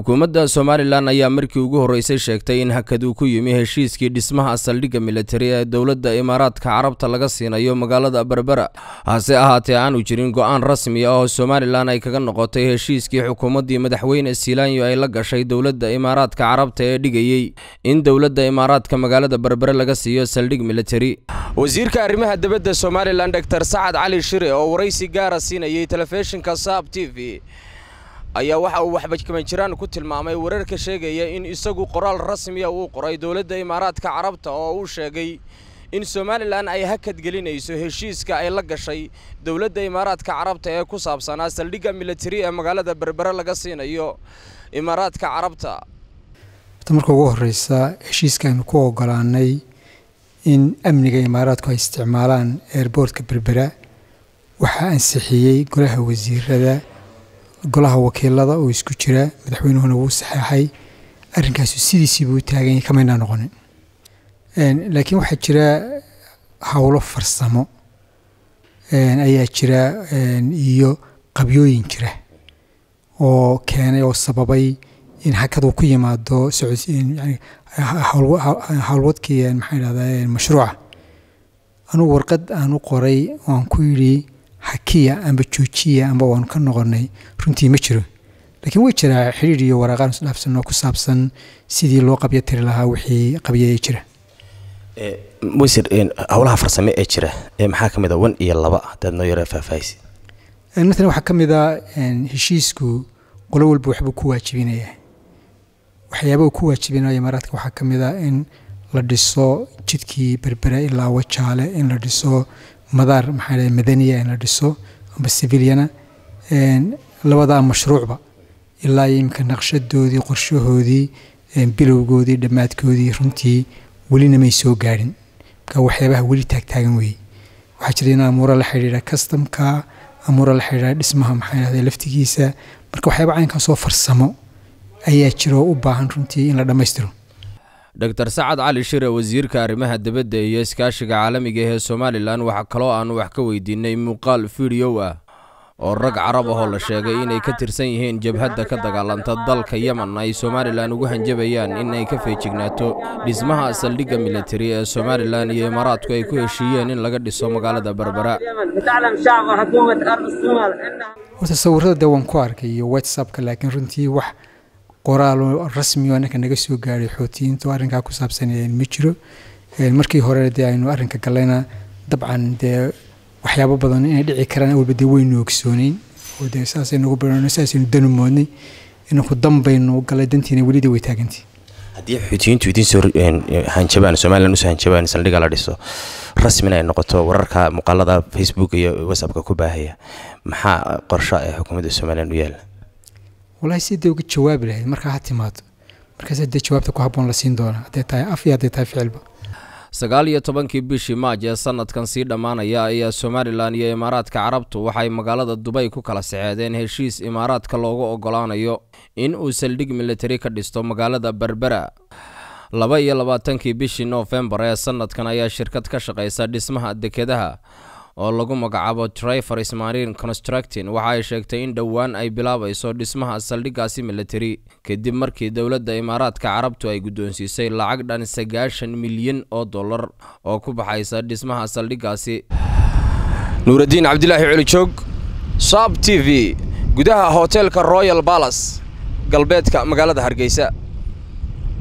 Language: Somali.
xukuumadda somalilan ayaa markii ugu horreysay sheegtay in hakad uu ku yimi heshiiskii dhismaha saldhigga militari ee dowladda imaaraadka carabta laga siinayo magaalada berbera hase ahaatee aanu jirin go'aan rasmi ah oo somalilan ay kaga noqotay heshiiskii xukuumaddii madaxweyne siilaanyo ay la gashay dowladda imaaraadka carabta ee dhigayey in dowladda imaaraadka magaalada berbere laga siiyo saldhig militari wasiirka arrimaha dibadda somalilan dor sacad cali shire oo waraysi gaara siinayay telefishinka saab t v ayaa waxa uu waxbajkamanjiraan ku tilmaamay wararka sheegaya in isagu qoraal rasmiya uu qoray dowladda imaaraadka carabta oo uu sheegay in somalilan ay hakad gelinayso heshiiska ay la gashay dowladda imaaraadka carabta ee ku saabsanaa saldhigga militari ee magaalada berbere laga siinayo imaaraadka carabta marka ugu horeysa heshiiskaanu ku ogolaanay in amniga imaaraadku ay isticmaalaan eerboortka berbera waxaa ansixiyey golaha wasiirada golaha wakiilada oo isku jira madaxweynuhuna wuu saxeexay arrinkaasu sidiisiibuu u taaganya kamaynaa noqonin laakiin waxaa jira howlo farsamo ayaa jira iyo qabyooyin jira oo keenay oo sababay in hakaduu ku yimaado howlwadkii maxaa idhahdaa mashruuca anugu warqad aan u qoray waan ku yidhi hakiya amba joojiya amba waanu ka noqonay runtii ma jiro laakiin way jiraa xidhiir iyo waraaqaan isdhaafsanoo ku saabsan sidii loo qabyo tiri lahaa wixii qabyaya jira wasiir howlaha farsame ee jira maxaa ka mid a wan iyo laba haddaad noo yara faahfaahisi matalan waxaa ka mid a heshiisku qolo walba waxbuu ku waajibinayaa waxyaaba uu ku waajibinayo imaaraadka waxaa ka mid a in la dhiso jidkii berbere ilaa wajaale in la dhiso madaar maxaa dhahay madaniya in la dhiso amba civiliana labadaa mashruucba ilaa imika naqshadoodii qorshahoodii bilowgoodii dhammaadkoodii runtii welina may soo gaadhin marka waxyaabaha weli taagtaagan weeye waxaa jira in amuura la xidhiidha customka amuura la xidhiidha dhismaha maxaa dhahday laftigiisa marka waxyaaba caynkaasoo farsamo ayaa jira oo u baahan runtii in la dhammaystiro dor sacad cali shire wasiirka arrimaha dibadda iyo iskaashiga caalamiga ee somalilan waxaa kaloo aanu wax ka weydiinay muuqaal fideow ah oo rag carab ahoo la sheegay inay ka tirsan yihiin jabhadda ka dagaalanta dalka yemen ay somalilan ugu hanjabayaan in ay ka feejignaato dhismaha saldhigga militari ee somalilan iyo imaaraadku ay ku heshiiyeen in laga dhiso magaalada berbera horta sawirada dee waan ku arkay iyo whatsappka laakiin runtii wax qoraal rasmi oo ninka naga soo gaaray xootiyiinta oo arrinkaa ku saabsan ma jiro markii hore dee aynu arrinka gallayna dabcan dee waxyaabo badan inay dhici karaan awalba dee waynu ogsooneyn oo dee saasaynu ugu barano saasaynu danu moodnay inanku danbaynu galay dantiina welida way taagantii haddii xuutiyiintu idiin soo hanjabaan somalilan usoo hanjabaan saldhigga la dhiso rasmina ay noqoto wararka muuqaalada facebook iyo whatsappka ku baahaya maxaa qorsho ee xukuumadda somalilan u yaala walahi si dee uga jawaabi lahayd markaa ha timaado markaas dee jawaabta ku habboon la siin doona hadday tahay af iyo hadday tahay ficilba sagaal iyo tobankii bishii maaj ee sanadkan sii dhammaanaya ayaa somalilan iyo imaaraadka carabtu waxay magaalada dubay ku kala saxeedeen heshiis imaaraadka loogu ogolaanayo in uu saldhig militari ka dhisto magaalada berbera laba iyo labaatankii bishii noofembar ee sanadkan ayaa shirkad ka shaqaysa dhismaha dekedaha oo lagu magacaabo trifers marine constructin waxa ay sheegtay in dhowaan ay bilaabayso dhismaha saldhiggaasi militari kadib markii dowladda imaaraadka carabtu ay guddoonsiisay lacag dhan sagaashan milyan oo dollar oo ku baxaysa dhismaha saldhiggaasi nuuraddiin cabdilaahi colijoog saab t v gudaha hoteelka royal balas galbeedka magaalada hargeysa